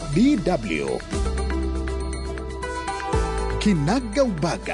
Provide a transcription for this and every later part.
DW Kinaga Ubaga.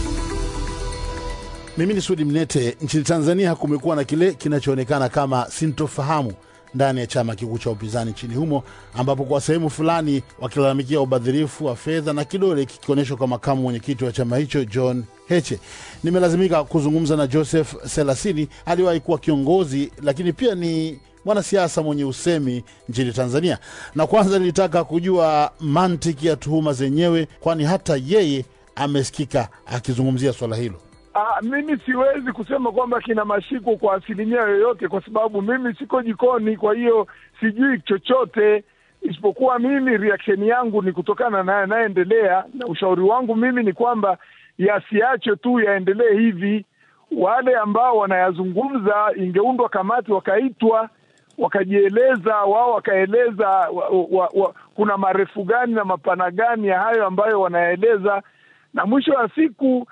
Mimi ni Sudi Mnete. Nchini Tanzania kumekuwa na kile kinachoonekana kama sintofahamu ndani ya chama kikuu cha upinzani nchini humo, ambapo kwa sehemu fulani wakilalamikia ubadhirifu wa fedha na kidole kikionyeshwa kwa makamu mwenyekiti wa chama hicho John Heche. Nimelazimika kuzungumza na Joseph Selasini, aliwahi kuwa kiongozi lakini pia ni mwanasiasa mwenye usemi nchini Tanzania, na kwanza nilitaka kujua mantiki ya tuhuma zenyewe, kwani hata yeye amesikika akizungumzia swala hilo. Ah, mimi siwezi kusema kwamba kina mashiko kwa asilimia yoyote, kwa sababu mimi siko jikoni, kwa hiyo sijui chochote isipokuwa mimi reaction yangu ni kutokana na yanayoendelea, na ushauri wangu mimi ni kwamba yasiachwe tu yaendelee hivi. Wale ambao wanayazungumza, ingeundwa kamati, wakaitwa wakajieleza wao, wakaeleza wa, wa, wa, kuna marefu gani na mapana gani ya hayo ambayo wanaeleza, na mwisho wa siku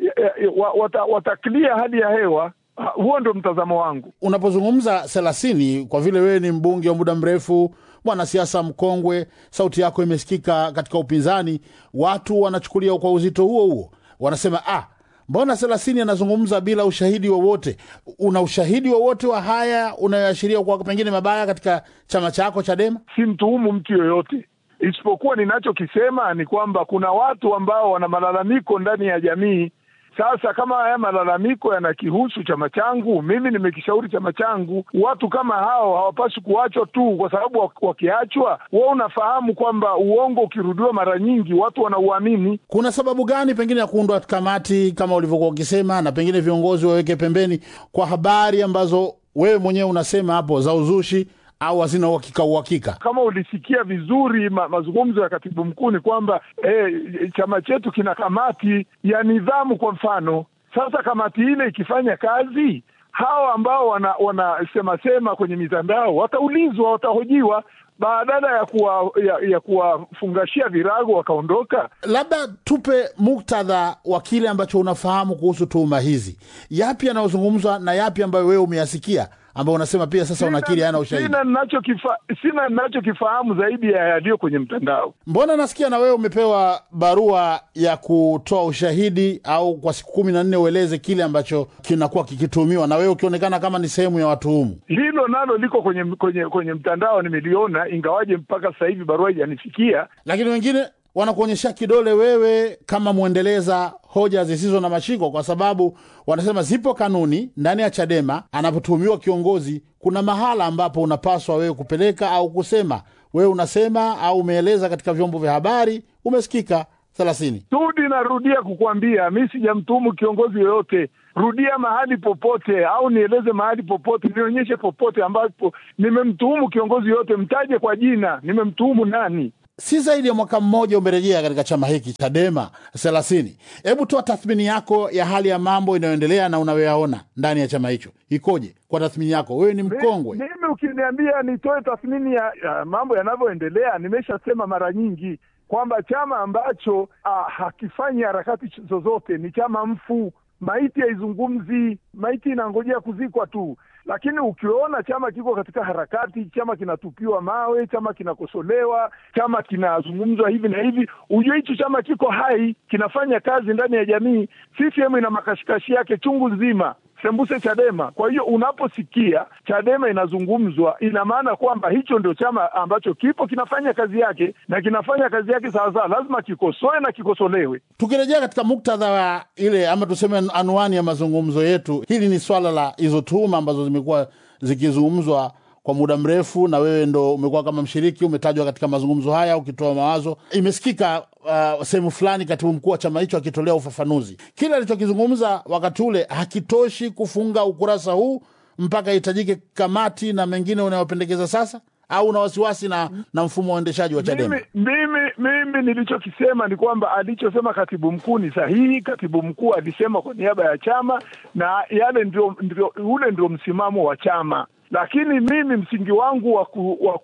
wata, wataklia hali ya hewa. Huo ndio mtazamo wangu. Unapozungumza Selasini, kwa vile wewe ni mbunge wa muda mrefu, mwanasiasa mkongwe, sauti yako imesikika katika upinzani, watu wanachukulia kwa uzito huo huo, wanasema ah, mbona Selasini anazungumza bila ushahidi wowote? Una ushahidi wowote wa haya unayoashiria kwa pengine mabaya katika chama chako Chadema? Si mtuhumu mtu yoyote, isipokuwa ninachokisema ni kwamba kuna watu ambao wana malalamiko ndani ya jamii. Sasa kama haya malalamiko yanakihusu chama changu, mimi nimekishauri chama changu, watu kama hao hawapaswi kuachwa tu, kwa sababu wakiachwa, wewe unafahamu kwamba uongo ukirudiwa mara nyingi watu wanauamini. Kuna sababu gani pengine ya kuundwa kamati kama ulivyokuwa ukisema, na pengine viongozi waweke pembeni kwa habari ambazo wewe mwenyewe unasema hapo za uzushi au hazina uhakika uhakika. Kama ulisikia vizuri ma, mazungumzo ya katibu mkuu ni kwamba eh, chama chetu kina kamati ya nidhamu kwa mfano. Sasa kamati ile ikifanya kazi, hawa ambao wanasema wana sema kwenye mitandao wataulizwa, watahojiwa badala ya kuwa, ya, ya kuwafungashia virago wakaondoka. Labda tupe muktadha wa kile ambacho unafahamu kuhusu tuhuma hizi, yapi yanayozungumzwa na yapi ambayo wewe umeyasikia ambao unasema pia sasa unakiri hayana ushahidi. Sina ninachokifa, sina ninachokifahamu zaidi ya yaliyo kwenye mtandao. Mbona nasikia na wewe umepewa barua ya kutoa ushahidi au kwa siku kumi na nne ueleze kile ambacho kinakuwa kikituhumiwa, na wewe ukionekana kama ni sehemu ya watuhumu. Hilo nalo liko kwenye kwenye kwenye mtandao, nimeliona, ingawaje mpaka sasa hivi barua haijanifikia. Lakini wengine wanakuonyesha kidole wewe kama mwendeleza hoja zisizo na mashiko, kwa sababu wanasema zipo kanuni ndani ya Chadema. Anapotuhumiwa kiongozi, kuna mahala ambapo unapaswa wewe kupeleka au kusema. Wewe unasema au umeeleza katika vyombo vya habari, umesikika thelathini. Tudi, narudia kukuambia mi sijamtuhumu kiongozi yoyote. Rudia mahali popote, au nieleze mahali popote, nionyeshe popote ambapo nimemtuhumu kiongozi yoyote, mtaje kwa jina, nimemtuhumu nani? Si zaidi ya mwaka mmoja umerejea katika chama hiki Chadema thelathini. Hebu toa tathmini yako ya hali ya mambo inayoendelea na unayoyaona ndani ya chama hicho ikoje? Kwa tathmini yako, wewe ni mkongwe. Mimi ukiniambia nitoe tathmini ya, ya mambo yanavyoendelea, nimeshasema mara nyingi kwamba chama ambacho ah, hakifanyi harakati zozote ni chama mfu. Maiti haizungumzi, maiti inangojea kuzikwa tu. Lakini ukiona chama kiko katika harakati, chama kinatupiwa mawe, chama kinakosolewa, chama kinazungumzwa hivi na hivi, ujue hicho chama kiko hai, kinafanya kazi ndani ya jamii. CCM ina makashikashi yake chungu nzima, sembuse Chadema. Kwa hiyo unaposikia Chadema inazungumzwa, ina maana kwamba hicho ndio chama ambacho kipo kinafanya kazi yake na kinafanya kazi yake sawasawa, lazima kikosoe na kikosolewe. Tukirejea katika muktadha wa ile ama tuseme anwani ya mazungumzo yetu, hili ni swala la hizo tuhuma ambazo zimekuwa zikizungumzwa kwa muda mrefu, na wewe ndo umekuwa kama mshiriki, umetajwa katika mazungumzo haya ukitoa mawazo. Imesikika uh, sehemu fulani katibu mkuu wa chama hicho akitolea ufafanuzi. Kile alichokizungumza wakati ule hakitoshi kufunga ukurasa huu mpaka ihitajike kamati na mengine unayopendekeza sasa, au una wasiwasi na, na mfumo wa uendeshaji wa Chadema? Mimi, mimi, mimi nilichokisema ni kwamba alichosema katibu mkuu ni sahihi. Katibu mkuu alisema kwa niaba ya chama na yale ndio, ndio, ule ndio msimamo wa chama lakini mimi msingi wangu wa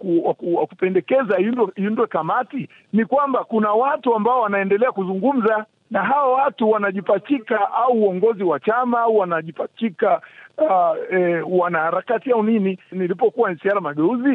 wa kupendekeza iundwe kamati ni kwamba kuna watu ambao wanaendelea kuzungumza na hawa watu wanajipachika au uongozi wa chama au wanajipachika uh, eh, wanaharakati au nini. Nilipokuwa NCCR Mageuzi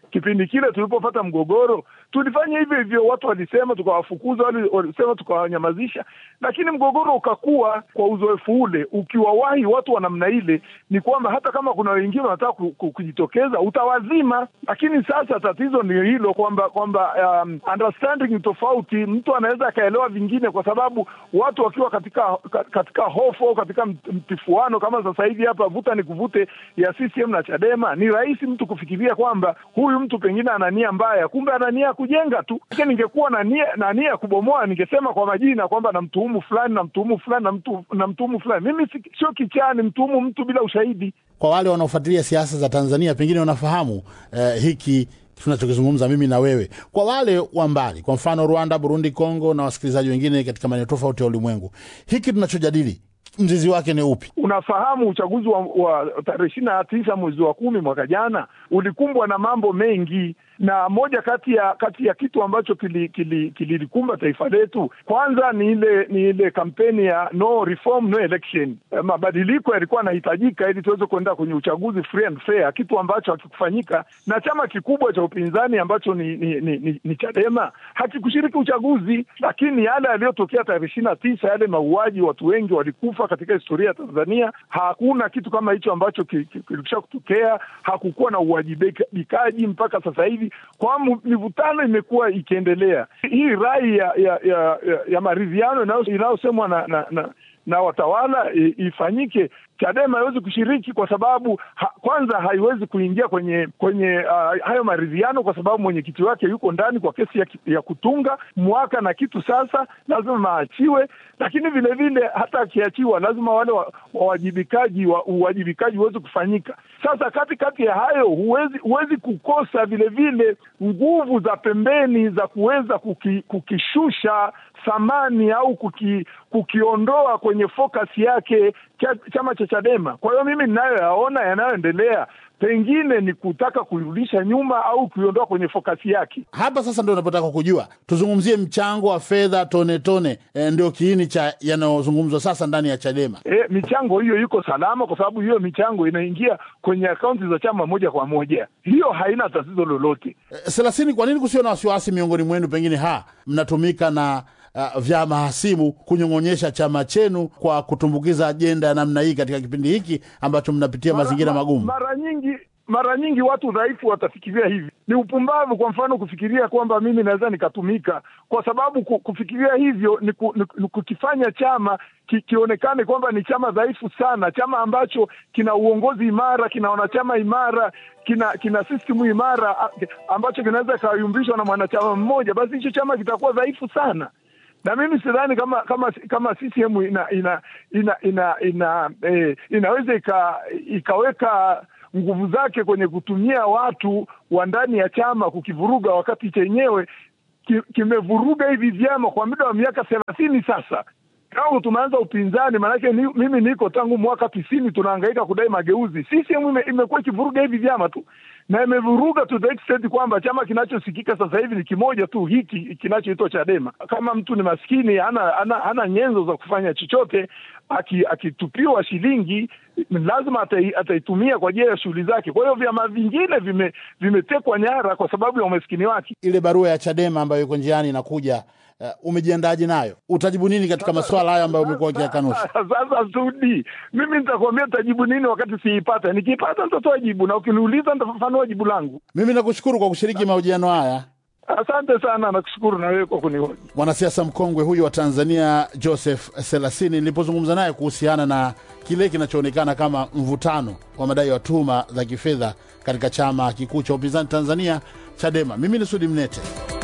Kipindi kile tulipopata mgogoro tulifanya hivyo hivyo, watu walisema tukawafukuza, wali- walisema tukawanyamazisha, lakini mgogoro ukakuwa. Kwa uzoefu ule, ukiwawahi watu wa namna ile, ni kwamba hata kama kuna wengine wanataka ku, ku, kujitokeza utawazima. Lakini sasa tatizo ni hilo kwamba kwamba um, understanding ni tofauti. Mtu anaweza akaelewa vingine, kwa sababu watu wakiwa katika ka- katika hofu au katika mt- mtifuano kama sasa hivi hapa, vuta ni kuvute ya CCM na Chadema, ni rahisi mtu kufikiria kwamba huyu mtu pengine ana nia mbaya, kumbe ana nia ya kujenga tu. Lakini ningekuwa na nia na nia ya kubomoa, ningesema kwa majina kwamba namtuhumu fulani, namtuhumu fulani, namtu- namtuhumu fulani. Mimi si- sio kichaa, ni mtuhumu mtu bila ushahidi. Kwa wale wanaofuatilia siasa za Tanzania, pengine wanafahamu eh, hiki tunachokizungumza mimi na wewe. Kwa wale wa mbali, kwa mfano Rwanda, Burundi, Kongo na wasikilizaji wengine katika maeneo tofauti ya ulimwengu, hiki tunachojadili mzizi wake ni upi? Unafahamu uchaguzi wa, wa tarehe ishirini na tisa mwezi wa kumi mwaka jana ulikumbwa na mambo mengi, na moja kati ya kati ya kitu ambacho kililikumba kili, kili taifa letu kwanza ni ile ni ile kampeni ya no reform no election. Eh, Mabadiliko yalikuwa yanahitajika ili tuweze kuenda kwenye uchaguzi free and fair, kitu ambacho hakikufanyika na chama kikubwa cha upinzani ambacho ni, ni, ni, ni, ni Chadema hakikushiriki uchaguzi, lakini yale yaliyotokea tarehe ishirini na tisa yale mauaji, watu wengi walikufa katika historia ya Tanzania. Hakuna kitu kama hicho ambacho ki- ki- kilikwisha kutokea. Hakukuwa na uwajibikaji mpaka sasa hivi, kwa mu- mivutano imekuwa ikiendelea. Hii rai ya ya, ya, ya, ya maridhiano inayo- inayosemwa na, na, na na watawala i- ifanyike. Chadema haiwezi kushiriki kwa sababu ha, kwanza haiwezi kuingia kwenye kwenye uh, hayo maridhiano kwa sababu mwenyekiti wake yuko ndani kwa kesi ya, ki- ya kutunga mwaka na kitu. Sasa lazima maachiwe, lakini vile vile hata akiachiwa lazima wale wa- wawajibikaji wa, uwajibikaji uweze kufanyika. Sasa kati kati ya hayo huwezi huwezi kukosa vile vile nguvu za pembeni za kuweza kuki, kukishusha thamani au kuki, kukiondoa kwenye focus yake cha, chama cha Chadema. Kwa hiyo mimi ninayoyaona yanayoendelea pengine ni kutaka kuirudisha nyuma au kuiondoa kwenye fokasi yake. Hapa sasa ndio napotaka kujua, tuzungumzie mchango wa fedha tone tone, e, ndio kiini cha yanayozungumzwa sasa ndani ya Chadema. E, michango hiyo iko salama kwa sababu hiyo michango inaingia kwenye akaunti za chama moja kwa moja, hiyo haina tatizo lolote. E, Selasini, kwa nini kusio na wasiwasi miongoni mwenu? Pengine ha mnatumika na uh, vyama hasimu kunyong'onyesha chama chenu kwa kutumbukiza ajenda ya namna hii katika kipindi hiki ambacho mnapitia mazingira Mara- magumu. Mara nyingi mara nyingi watu dhaifu watafikiria hivi. Ni upumbavu, kwa mfano, kufikiria kwamba mimi naweza nikatumika, kwa sababu ku- kufikiria hivyo ni, ku, ni, ni kukifanya chama ki, kionekane kwamba ni chama dhaifu sana, chama ambacho kina uongozi imara, kina wanachama imara, kina kina system imara a- ambacho kinaweza ikayumbishwa na mwanachama mmoja, basi hicho chama kitakuwa dhaifu sana na mimi sidhani kama kama kama CCM ina ina ina ina, ina eh, inaweza ika, ikaweka nguvu zake kwenye kutumia watu wa ndani ya chama kukivuruga, wakati chenyewe ki- kimevuruga hivi vyama kwa muda wa miaka thelathini sasa tangu tumeanza upinzani. Maanake ni, mimi niko tangu mwaka tisini tunahangaika kudai mageuzi. CCM ime, imekuwa ikivuruga hivi vyama tu na imevuruga to the extent kwamba chama kinachosikika sasa hivi ni kimoja tu, hiki kinachoitwa Chadema. Kama mtu ni maskini, hana hana, hana nyenzo za kufanya chochote, aki- akitupiwa shilingi lazima atai, ataitumia kwa ajili ya shughuli zake. Kwa hiyo vyama vingine vime- vimetekwa nyara kwa sababu ya umaskini wake. Ile barua ya Chadema ambayo iko njiani inakuja, uh, umejiandaje nayo? Utajibu nini katika masuala hayo ambayo umekuwa ukiyakanusha? Sasa Sudi, mimi nitakwambia tajibu nini wakati siipata. Nikiipata nitatoa jibu, na ukiniuliza nitafafanua jibu langu. Mimi nakushukuru kwa kushiriki mahojiano haya. Asante sana, nakushukuru na wewe kwa kunihoji. Mwanasiasa mkongwe huyu wa Tanzania Joseph Selasini, nilipozungumza naye kuhusiana na kile kinachoonekana kama mvutano wa madai ya tuhuma za kifedha katika chama kikuu cha upinzani Tanzania, Chadema. Mimi ni Sudi Mnete.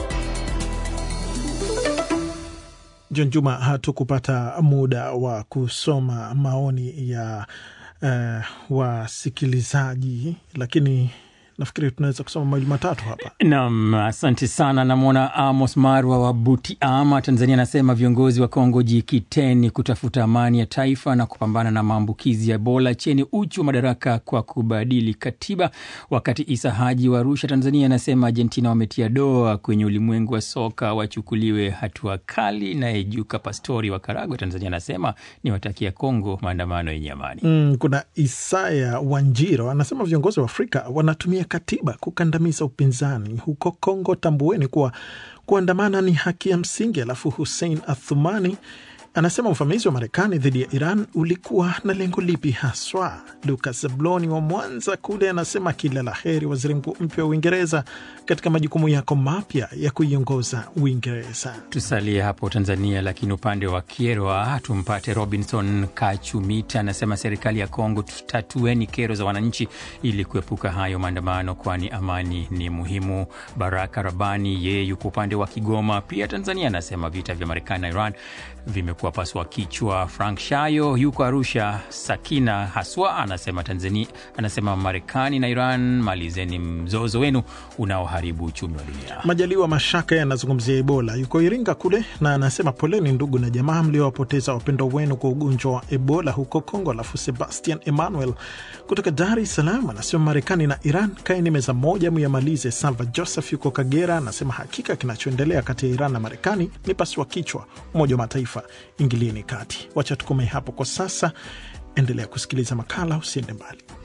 John Juma, hatukupata muda wa kusoma maoni ya uh, wasikilizaji, lakini nafikiri tunaweza kusoma mawili matatu hapa. Nam, asante sana. Namwona Amos Marwa wa Butiama, Tanzania, anasema viongozi wa Kongo jikiteni kutafuta amani ya taifa na kupambana na maambukizi ya Ebola, cheni uchu wa madaraka kwa kubadili katiba. Wakati Isa Haji wa Arusha, Tanzania, anasema Argentina wametia doa kwenye ulimwengu wa soka, wachukuliwe hatua kali. Naye Juka Pastori wa Karagwe, Tanzania, anasema niwatakia Kongo maandamano yenye amani. Mm, kuna Isaya Wanjiro anasema viongozi wa Afrika wanatumia kutumia katiba kukandamiza upinzani huko Kongo. Tambueni kuwa kuandamana ni haki ya msingi. Alafu Hussein Athumani anasema uvamizi wa Marekani dhidi ya Iran ulikuwa na lengo lipi haswa? Lukas Zabloni wa Mwanza kule anasema kila la heri waziri mkuu mpya wa Uingereza katika majukumu yako mapya ya kuiongoza Uingereza. Tusalie hapo Tanzania, lakini upande wa Kyerwa tumpate Robinson Kachumita anasema serikali ya Kongo, tutatueni kero za wananchi ili kuepuka hayo maandamano, kwani amani ni muhimu. Baraka Rabani yeye yuko upande wa Kigoma pia Tanzania, anasema vita vya Marekani na Iran vimekuwa paswa kichwa. Frank Shayo yuko Arusha. Sakina Haswa anasema Tanzania, anasema Marekani na Iran, malizeni mzozo wenu unaoharibu uchumi wa dunia. Majaliwa Mashaka yanazungumzia Ebola, yuko Iringa kule, na anasema poleni ndugu na jamaa mliowapoteza wapendo wenu kwa ugonjwa wa Ebola huko Kongo. Alafu Sebastian Emmanuel kutoka Dar es Salaam anasema Marekani na Iran kaeni meza moja muyamalize. Salva Joseph yuko Kagera anasema hakika kinachoendelea kati ya Iran na Marekani ni pasua kichwa. Umoja wa Mataifa ingilieni kati. Wacha tukomee hapo kwa sasa. Endelea kusikiliza makala, usiende mbali.